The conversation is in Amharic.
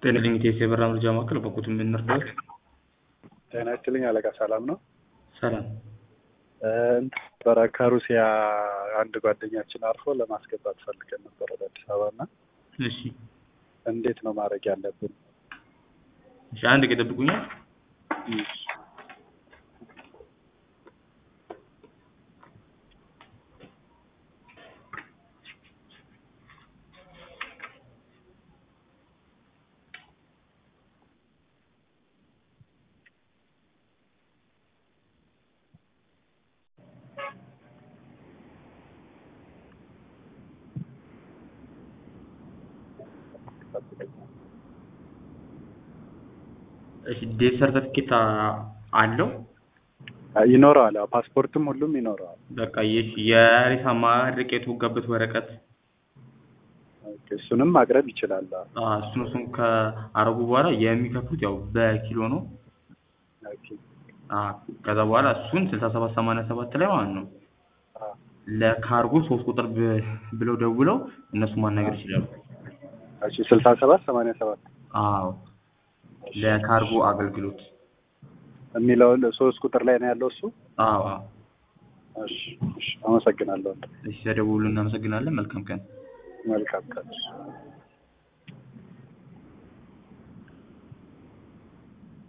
ጤና ሊሚቴድ የበራ መረጃ ማዕከል በቁት የምንረዳት ጤና ይስጥልኝ አለቃ፣ ሰላም ነው? ሰላም ነበረ ከሩሲያ አንድ ጓደኛችን አርፎ ለማስገባት ፈልገን ነበር ወደ አዲስ አበባ እና እሺ እንዴት ነው ማድረግ ያለብን? እሺ አንድ ቀን ጠብቁኛል እሺ ዴት ሰርተፊኬት አለው ይኖረዋል። አዎ፣ ፓስፖርትም ሁሉም ይኖረዋል። በቃ የሽ የሬሳ ማድረቅ የተወጋበት ወረቀት ኦኬ፣ እሱንም ማቅረብ ይችላል። አዎ። አ፣ እሱን እሱን ከአረጉ በኋላ የሚከፍሉት ያው በኪሎ ነው። ኦኬ፣ አ፣ ከዛ በኋላ እሱን ስልሳ ሰባት ሰማንያ ሰባት ላይ ማለት ነው አዎ። ለካርጎ ሶስት ቁጥር ብ- ብለው ደውለው እነሱ ማናገር ይችላሉ። እሺ፣ ስልሳ ሰባት ሰማንያ ሰባት አዎ ለካርጎ አገልግሎት የሚለውን ሶስት ቁጥር ላይ ነው ያለው እሱ። አዎ አዎ። እሺ፣ እሺ፣ አመሰግናለሁ። እሺ ተደውሉ። እናመሰግናለን። መልካም ቀን። መልካም ቀን።